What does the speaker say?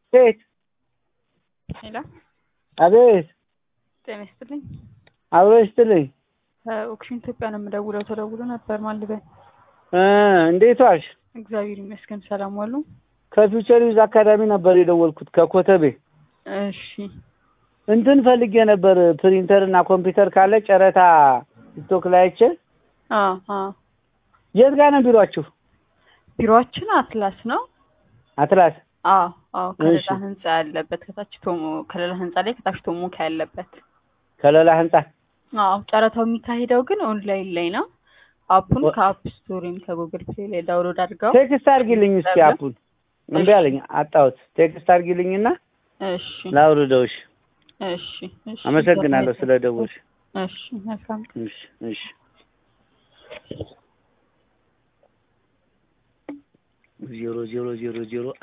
ቤት ሄሎ፣ አቤት፣ ጤና ይስጥልኝ። አብሮ ይስጥልኝ። ኦክሽን ኢትዮጵያ ነው የምደውለው። ተደውሎ ነበር ማልበል። እ እንዴት ዋልሽ? እግዚአብሔር ይመስገን ሰላም ዋሉ። ከፊውቸር ዩዝ አካዳሚ ነበር የደወልኩት ከኮተቤ። እሺ፣ እንትን ፈልጌ ነበር ፕሪንተር እና ኮምፒውተር ካለ ጨረታ ቲክቶክ ላይ አይቼ። አ አ የት ጋር ነው ቢሯችሁ? ቢሮአችን አትላስ ነው። አትላስ። አዎ አዎ፣ ከሌላ እሺ። ህንጻ ያለበት ከታች ቶሞ ከሌላ ህንጻ ላይ ከታች ቶሞካ ያለበት። ከሌላ ህንጻ። አዎ፣ ጨረታው የሚካሄደው ግን ኦንላይን ላይ ነው። አፑን ወ- ከአፕ ስቶር ወይም ከጉግል ፕሌይ ላይ ዳውንሎድ አድርገው። ቴክስት አድርጊልኝ እስኪ አፑን። እምቢ አለኝ አጣሁት። ቴክስት አድርጊልኝና እሺ ላውርደውሽ። እሺ እሺ። አመሰግናለሁ ስለ ደወልሽ። እሺ መልካም እሺ እሺ። ዜሮ ዜሮ ዜሮ ዜሮ